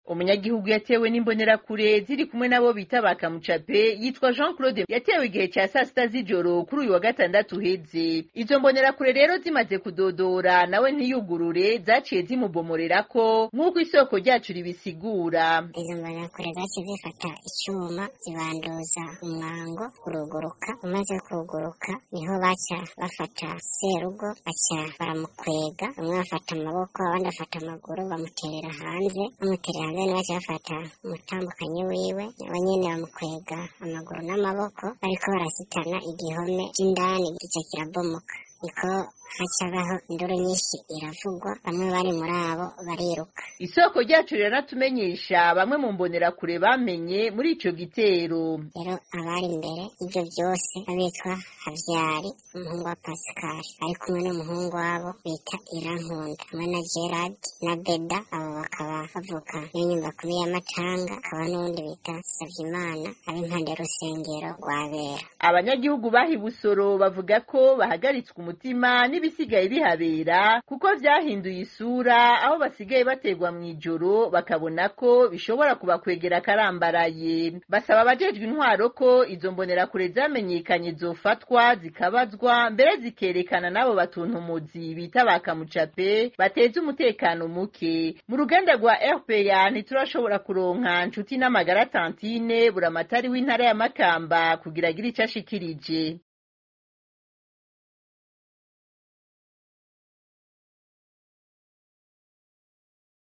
umunyagihugu yatewe n'imbonerakure ziri kumwe nabo bita bakamucape yitwa jean claude yatewe igihe cya saa sita z'ijoro kuri uyu wa gatandatu uheze izo mbonerakure rero zimaze kudodora nawe ntiyugurure zaciye zimubomorerako nk'uko isoko ryacu ribisigura izo mbonerakure zaciye zifata icyuma zibanduza umwango uruguruka umaze kuguruka niho baca bafata serugo baca baramukwega bamwe bafata amaboko abandi bafata amaguru bamuterera hanze bamuterera hanze nibo baca bafata umutambukanyi wiwe nabo nyene bamukwega amaguru n'amaboko bariko barasitana igihome c'indani gica kirabomoka niko hacabaho induru nyinshi iravugwa bamwe bari muri abo bariruka isoko ryacu riratumenyesha bamwe mu mbonerakure bamenye muri ico gitero rero abari imbere ibyo byose abitwa havyari umuhungu wa pascal ari kumwe n'umuhungu wabo bita irankunda hamwe na gerard na beda abo bakaba bavuka n'inyumba kumi y'amacanga akaba n'uwundi bita savyimana ab'impande y'urusengero rwabera abanyagihugu bahi busoro bavuga ko bahagaritswe umutima n'ibisigaye bihabera kuko vyahinduye isura aho basigaye bategwa mw'ijoro bakabona ko bishobora kubakwegera karambaraye basaba abajejwe intwaro ko izo mbonerakure zamenyekanye zofatwa zikabazwa mbere zikerekana n'abo batuntumuzi bita bakamucape bateza umutekano muke mu ruganda rwa rpa ntiturashobora kuronka nshuti n'amagara tantine buramatari w'intara ya makamba kugira agire ico ashikirije